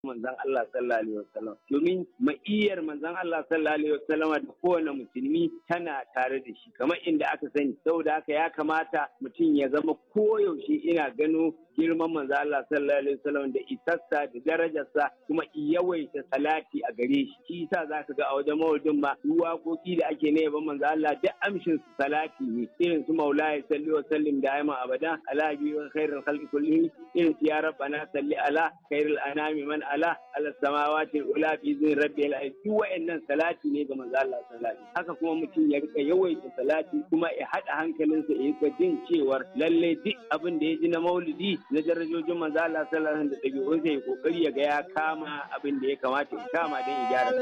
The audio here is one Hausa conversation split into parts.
manzon Allah sallallahu alaihi wasallam domin ma'iyyar manzon Allah sallallahu alaihi wasallam da kowane musulmi tana tare da shi kamar inda aka sani saboda haka ya kamata mutum ya zama koyaushe ina gano girman manzo Allah sallallahu alaihi wasallam da isassa da darajarsa kuma yawaita salati a gare shi shi yasa zaka ga a wajen maulidin ma waƙoƙi da ake na yaban manzo Allah duk amshin su salati ne irin su maulaya salli wa sallim da ayman abada ala bi wa khairul khalqi kullihi irin su ya rabbana salli ala khairul anami man ala ala samawati ula fi zin rabbil alamin duk wa'annan salati ne ga manzo Allah sallallahu alaihi haka kuma mutum ya rika yawaita salati kuma ya hada hankalinsa ya rika jin cewar lalle duk abin da ya ji na maulidi na darajojin manzo Allah sallallahu alaihi da ɗabi'un sai kokari ya ga ya kama abin da ya kamata ya kama don ya gyara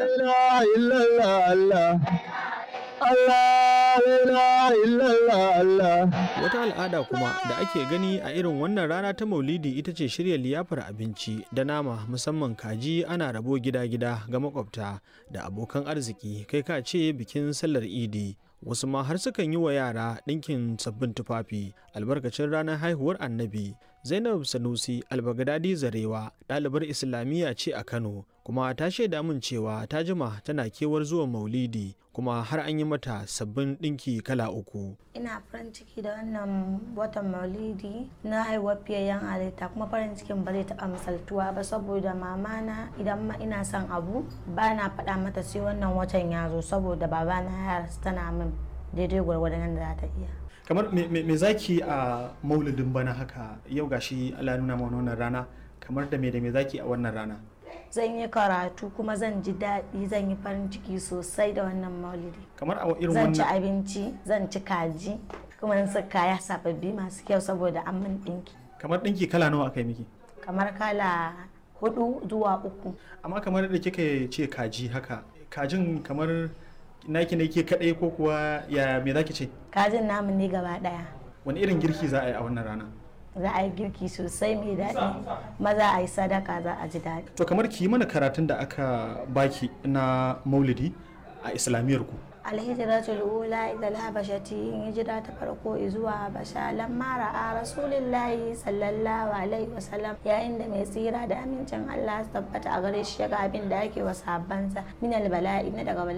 Wata al'ada kuma da ake gani a irin wannan rana ta Maulidi ita ce shirya liyafar abinci da nama musamman kaji ana rabo gida-gida ga makwabta da abokan arziki kai ka ce bikin sallar Idi. wasu ma har sukan yi wa yara ɗinkin sabbin tufafi albarkacin ranar haihuwar annabi zainab sanusi albagadadi zarewa ɗalibar islamiyya ce a kano kuma ta shaida min cewa ta jima tana kewar zuwa maulidi kuma har an yi mata sabbin ɗinki kala uku ina farin ciki da wannan watan maulidi na haihuwar fiyayyen halitta kuma farin cikin ba zai taɓa misaltuwa ba saboda mamana idan ma ina son abu ba na faɗa mata sai wannan watan ya zo saboda babana ya tana min daidai gwargwadon da za ta iya kamar me zaki a maulidin bana haka yau gashi Allah nuna mana wannan rana kamar da me da me zaki a wannan rana zan yi karatu kuma zan ji daɗi zan yi farin ciki sosai da wannan maulidi kamar a irin zan ci wannan abinci zan ci kaji kuma in sa kaya sababbi masu kyau saboda an min ɗinki kamar ɗinki kala nawa aka yi miki kamar kala hudu zuwa uku amma kamar da kika ce kaji haka kajin kamar naki ne ke kadai ko kuwa ya me zaki ce kajin namu ne gaba ɗaya wani irin girki za a yi a wannan rana za a yi girki sosai mai daɗi maza a yi sadaka za a ji daɗi to kamar ki yi mana karatun da aka baki na maulidi a islamiyar ku alhijratul ula ila alhabashati hijira ta farko zuwa habasha lamma ra'a rasulillahi sallallahu alaihi wasallam yayin da mai tsira da amincin Allah su tabbata a gare shi ya ga abin da ake wa sahabbansa min albala'i na daga bala'i